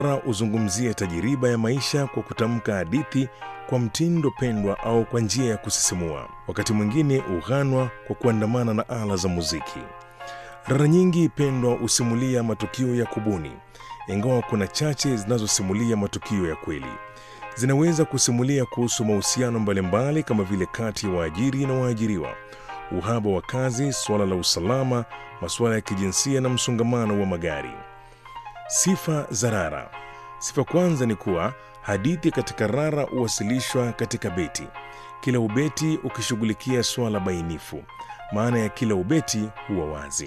huzungumzia tajiriba ya maisha kwa kutamka hadithi kwa mtindo pendwa au kwa njia ya kusisimua. Wakati mwingine hughanwa kwa kuandamana na ala za muziki. Rara nyingi pendwa husimulia matukio ya kubuni, ingawa kuna chache zinazosimulia matukio ya kweli. Zinaweza kusimulia kuhusu mahusiano mbalimbali kama vile kati ya waajiri na waajiriwa, uhaba wa kazi, suala la usalama, masuala ya kijinsia na msongamano wa magari. Sifa za rara. Sifa kwanza ni kuwa hadithi katika rara huwasilishwa katika beti, kila ubeti ukishughulikia swala bainifu. Maana ya kila ubeti huwa wazi.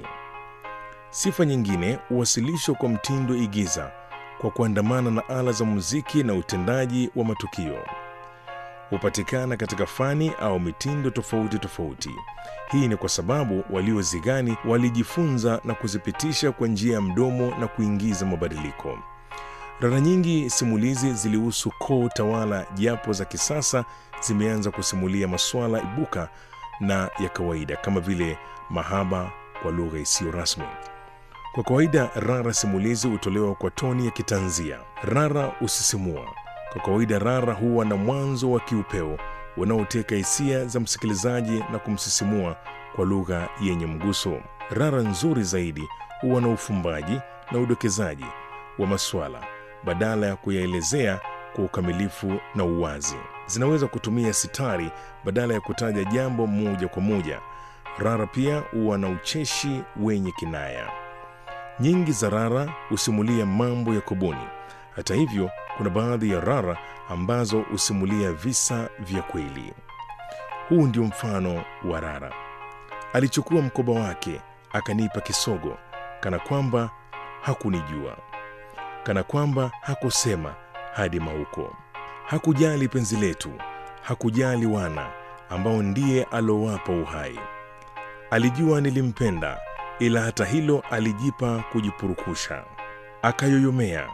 Sifa nyingine huwasilishwa kwa mtindo igiza, kwa kuandamana na ala za muziki na utendaji wa matukio. Hupatikana katika fani au mitindo tofauti tofauti. Hii ni kwa sababu waliozigani walijifunza na kuzipitisha kwa njia ya mdomo na kuingiza mabadiliko. Rara nyingi simulizi zilihusu koo tawala, japo za kisasa zimeanza kusimulia masuala ibuka na ya kawaida kama vile mahaba kwa lugha isiyo rasmi. Kwa kawaida, rara simulizi hutolewa kwa toni ya kitanzia. Rara husisimua. Kwa kawaida, rara huwa na mwanzo wa kiupeo unaoteka hisia za msikilizaji na kumsisimua kwa lugha yenye mguso. Rara nzuri zaidi huwa na ufumbaji na udokezaji wa maswala badala ya kuyaelezea kwa ukamilifu na uwazi. Zinaweza kutumia sitari badala ya kutaja jambo moja kwa moja. Rara pia huwa na ucheshi wenye kinaya. Nyingi za rara husimulia mambo ya kubuni. Hata hivyo, kuna baadhi ya rara ambazo husimulia visa vya kweli. Huu ndio mfano wa rara. Alichukua mkoba wake akanipa kisogo, kana kwamba hakunijua, kana kwamba hakusema hadi mauko. Hakujali penzi letu, hakujali wana ambao ndiye alowapa uhai. Alijua nilimpenda, ila hata hilo alijipa kujipurukusha. Akayoyomea,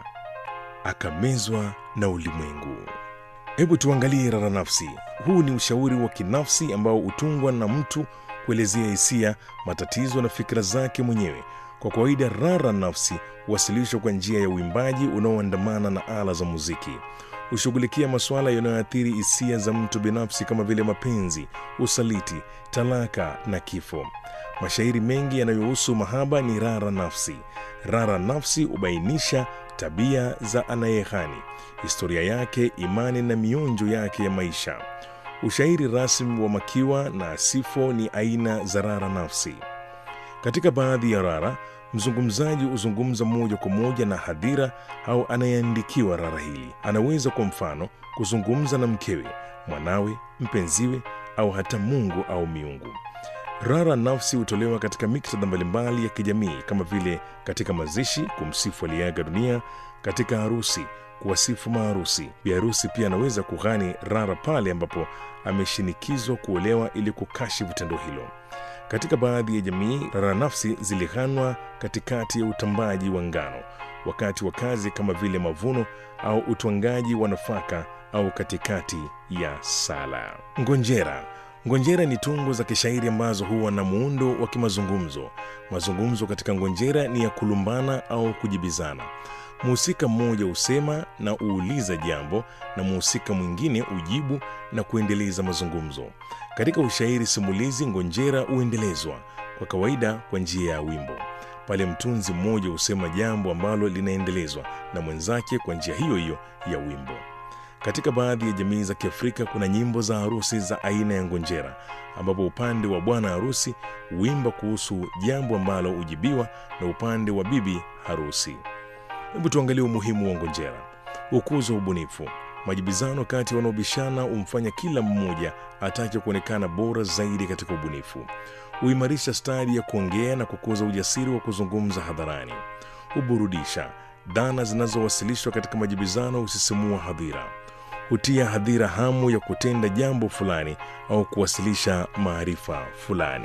akamezwa na ulimwengu. Hebu tuangalie rara nafsi. Huu ni ushauri wa kinafsi ambao hutungwa na mtu kuelezea hisia, matatizo na fikra zake mwenyewe. Kwa kawaida, rara nafsi huwasilishwa kwa njia ya uimbaji unaoandamana na ala za muziki. Hushughulikia masuala yanayoathiri hisia za mtu binafsi kama vile mapenzi, usaliti, talaka na kifo. Mashairi mengi yanayohusu mahaba ni rara nafsi. Rara nafsi hubainisha tabia za anayeghani, historia yake, imani na mionjo yake ya maisha. Ushairi rasmi wa makiwa na sifo ni aina za rara nafsi. Katika baadhi ya rara, mzungumzaji huzungumza moja kwa moja na hadhira au anayeandikiwa rara hili. Anaweza kwa mfano kuzungumza na mkewe, mwanawe, mpenziwe au hata Mungu au miungu. Rara nafsi hutolewa katika miktadha mbalimbali ya kijamii kama vile katika mazishi, kumsifu aliyeaga dunia, katika harusi, kuwasifu maharusi. Biharusi pia anaweza kughani rara pale ambapo ameshinikizwa kuolewa ili kukashifu tendo hilo. Katika baadhi ya jamii, rara nafsi zilighanwa katikati ya utambaji wa ngano, wakati wa kazi kama vile mavuno au utwangaji wa nafaka, au katikati ya sala. Ngonjera Ngonjera ni tungo za kishairi ambazo huwa na muundo wa kimazungumzo. Mazungumzo katika ngonjera ni ya kulumbana au kujibizana. Mhusika mmoja husema na uuliza jambo na mhusika mwingine ujibu na kuendeleza mazungumzo. Katika ushairi simulizi, ngonjera huendelezwa kwa kawaida kwa njia ya wimbo. Pale mtunzi mmoja husema jambo ambalo linaendelezwa na mwenzake kwa njia hiyo hiyo ya wimbo. Katika baadhi ya jamii za Kiafrika kuna nyimbo za harusi za aina ya ngonjera, ambapo upande wa bwana harusi huimba kuhusu jambo ambalo hujibiwa na upande wa bibi harusi. Hebu tuangalie umuhimu wa ngonjera. Hukuza ubunifu. Majibizano kati ya wanaobishana humfanya kila mmoja atake kuonekana bora zaidi katika ubunifu. Huimarisha stadi ya kuongea na kukuza ujasiri wa kuzungumza hadharani. Huburudisha. Dhana zinazowasilishwa katika majibizano husisimua hadhira hutia hadhira hamu ya kutenda jambo fulani au kuwasilisha maarifa fulani.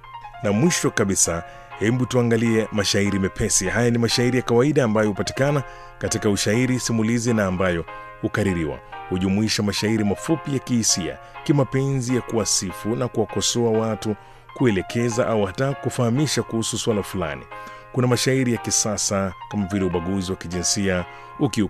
Na mwisho kabisa, hebu tuangalie mashairi mepesi. Haya ni mashairi ya kawaida ambayo hupatikana katika ushairi simulizi na ambayo hukaririwa. Hujumuisha mashairi mafupi ya kihisia, kimapenzi, ya kuwasifu na kuwakosoa watu, kuelekeza au hata kufahamisha kuhusu swala fulani. kuna mashairi ya kisasa kama vile ubaguzi wa kijinsia, ukiukaji